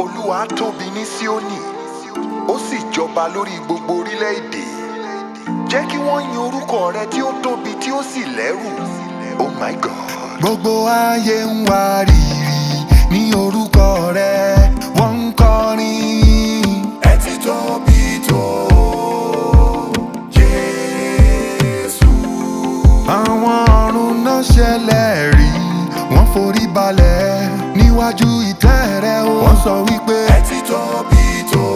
olúwa tóbi ní síónì ó sì jọba lórí gbogbo orílẹ̀-èdè jẹ́ kí wọ́n yin orúkọ rẹ tí ó tóbi tí ó sì lẹ́rù oh my god. gbogbo ayé ń wá rírì ní orúkọ rẹ wọ́n ń kọrin. ẹ ti tóbi tó jésù. àwọn ọ̀run náà ṣẹlẹ̀ rí wọ́n forí balẹ̀ níwájú ìtẹ́ rẹ o. wọ́n sọ wípé ẹ ti tóbi tó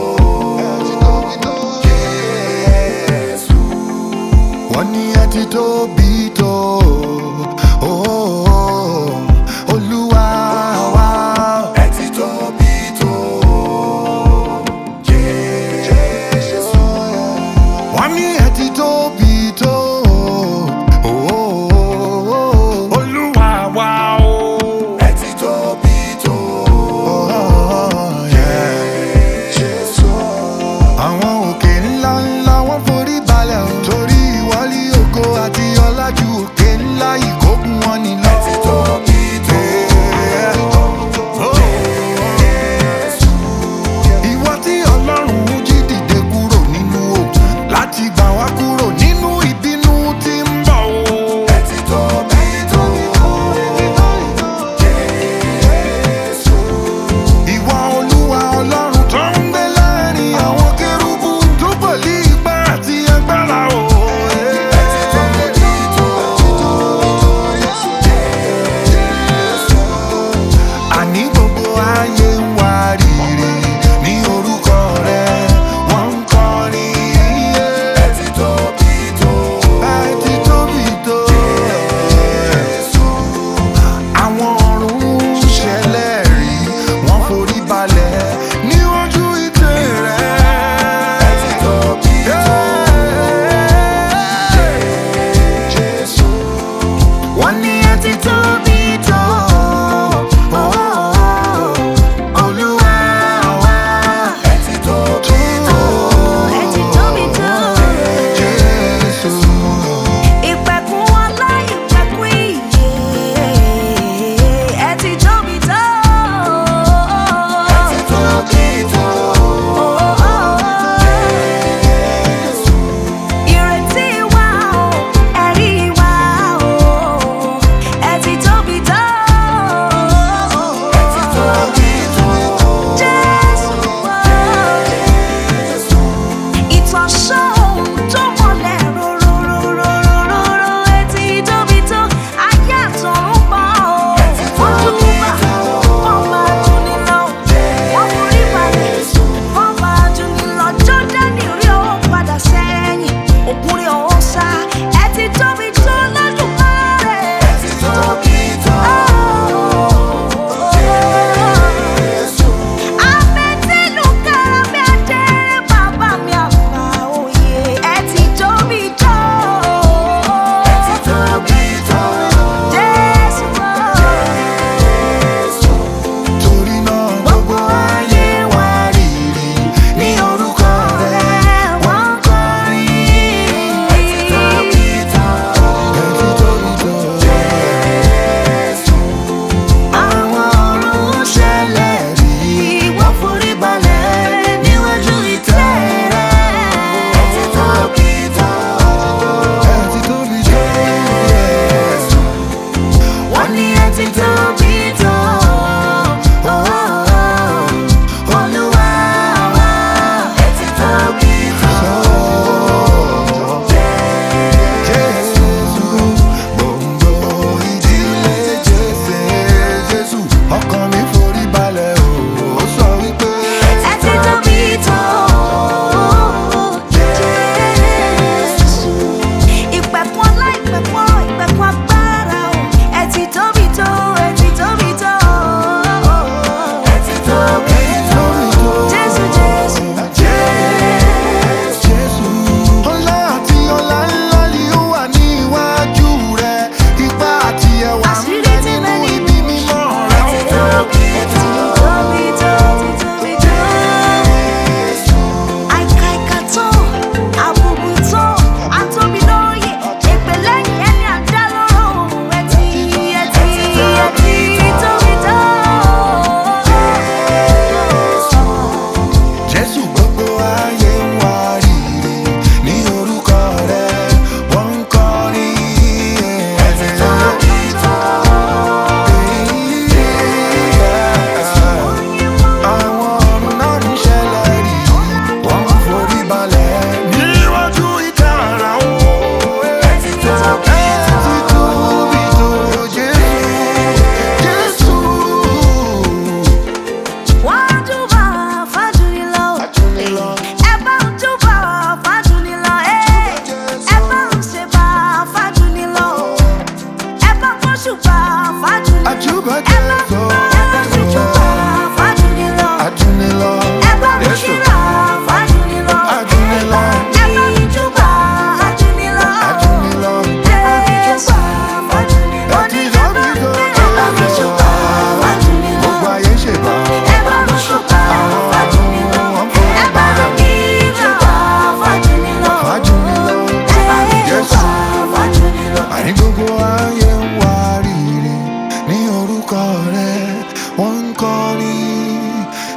jésù. wọ́n ní ẹ ti tóbi tó. Oh, Olúwa wa. ẹ ti tóbi tó jésù. wọ́n ní ẹ ti tóbi tó. Oh, Olúwa wa o. ẹ ti tóbi tó Oh, yeah. jésù. àwọn òkè ńlá ńlá wọ́n forí balẹ̀ o. torí ìwọlé ògo àti ọlá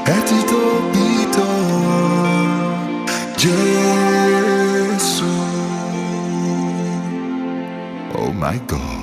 ẹ ti tóbi tó Jésù. Oh my God.